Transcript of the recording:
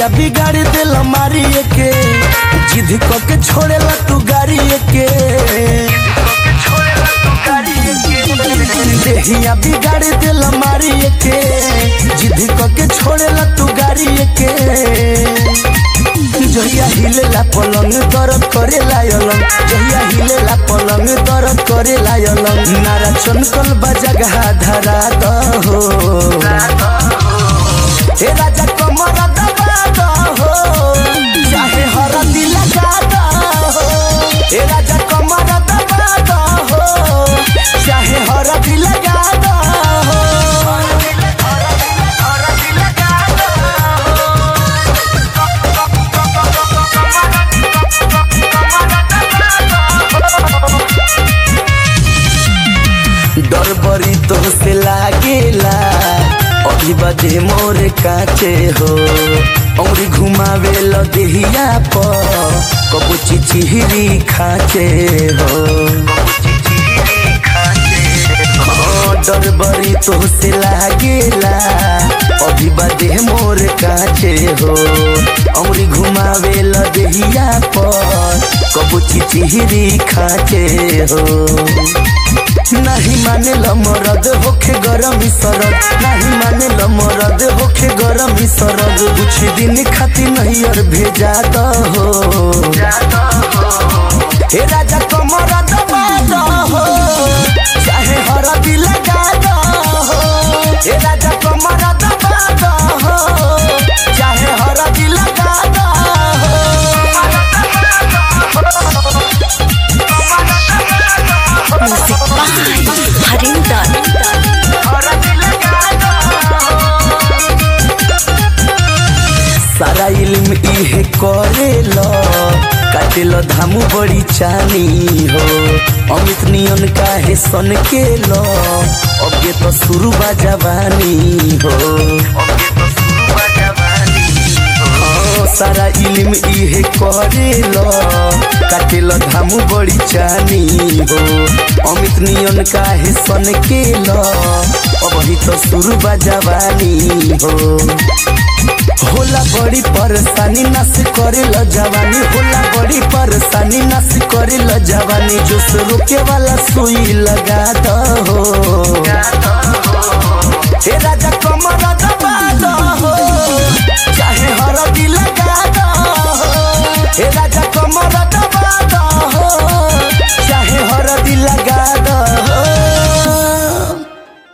देहिया बिगाड़ दिल मारी के जिद क के छोड़ेला तू गाड़ी के देहिया बिगाड़ दिल मारी के जिद क के छोड़ेला तू गाड़ी के जहिया हिलेला पलंग दर्द करे लायलंग जहिया हिलेला पलंग दर्द करे लायलंग नारा चनकल बजगह धरा दहो हे राजा कमर दबा दहो चाहे हरदी लगा दहो हे राजा कमर दबा दहो चाहे हरदी लगा दहो डर बड़ी तो से लागेला अभी बजे मोर काचे हो औरी घुमावे ल देहिया पर कबू चिचिहरी खाचे हो हाँ, डर बड़ी तो से लागेला अभी बजे मोर काचे हो औरी घुमावे ल देहिया पर कबू चिचिहरी खाचे हो नहीं माने ल मरद होखे गरम सरद नहीं माने ल मरद होखे गरम सरद कुछ दिन खातिर नहीं और भेजा दहो हे राजा कमर दबा दहो चाहे हरदी लगा दहो हे राजा कमर दबा दहो चाहे हरदी लगा दहो म्यूजिक बाय हरिंदर सारा इल्म इहे करेल काटेल धामु बड़ी चानी हो अमित नियन काहे सन के लो अबे तो शुरू बा जवानी हो हाँ, सारा इल्म इहे करेल काटेल धामु बड़ी चानी हो अमित नियन काहे सन के लो अबही तो शुरू बा जवानी हो होला बड़ी परेशानी नस करे ल जवानी होला बड़ी परेशानी नस करे ल जवानी जोश रोके वाला सुई लगा दहो हे राजा कमर दबा दहो चाहे हरदी लगा दहो हे राजा कमर